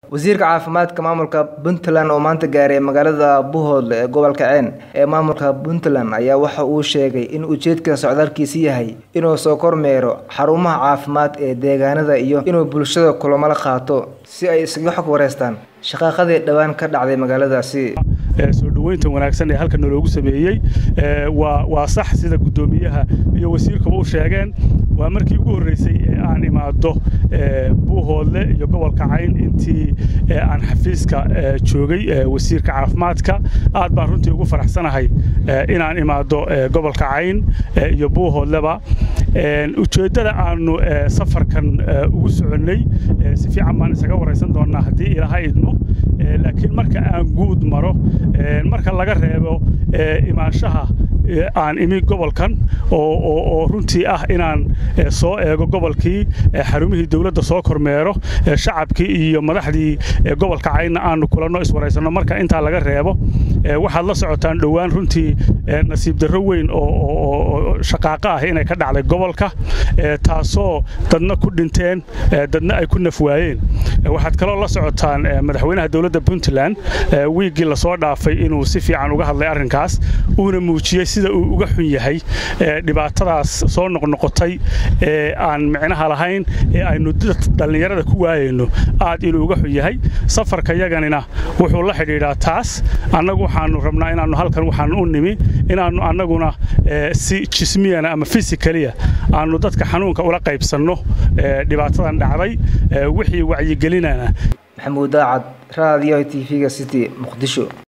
Wasiirka Caafimaadka Maamulka Puntland oo maanta gaaray magaalada Buhoodle ee gobolka Ceen ee maamulka Puntland ayaa waxa uu sheegay in ujeedka socdaalkiisu yahay inuu soo kormeero xarumaha caafimaad ee deegaanada iyo inuu bulshada kulamo la qaato si ay isaga xog wareystaan shaqaqadii dhawaan ka dhacday magaaladaasi. soo dhoweynta wanaagsan ee halkan naloogu sameeyey waa sax sida guddoomiyaha iyo wasiirkuba u sheegeen waa markii ugu horreysay ee aan imaado buuhoodle iyo gobolka cayn intii aan xafiiska joogay wasiirka caafimaadka aad baan runtii ugu faraxsanahay inaan imaado gobolka cayn iyo buuhoodleba ujeeddada aanu safarkan ugu soconnay si fiican baan isaga waraysan doonnaa haddii ilaaha idmo laakiin marka aan guud maro marka laga reebo imaanshaha aan imi gobolkan oo runtii ah inaan soo eego gobolkii xarumihii dowladda soo kormeero shacabkii iyo madaxdii gobolka caynna aanu kulanno iswaraysanno marka intaa laga reebo waxaad la socotaan dhowaan runtii nasiib darro weyn oo shaqaaqo ah inay ka dhacday gobolka taasoo dadna ku dhinteen dadna ay ku nafwaayeen waxaad kaloo la socotaan madaxweynaha dowladda puntland wiiggii lasoo dhaafay inuu si fiican uga hadlay arrinkaas uuna muujiyey sida uu uga xun yahay dhibaatadaas soo noqnoqotay ee aan micnaha lahayn ee aynu dhallinyarada ku waayayno aad inuu uga xun yahay safarka yaganina wuxuu la xidhiidhaa taas annagu waxaannu rabnaa inaannu halkan waxaannu u nimi inaannu annaguna si jismiyana ama fisikaliya aannu dadka xanuunka ula qaybsanno dhibaatadan dhacday wixii wacyigelinana maxamuud daacad raadiyo t v-ga city muqdisho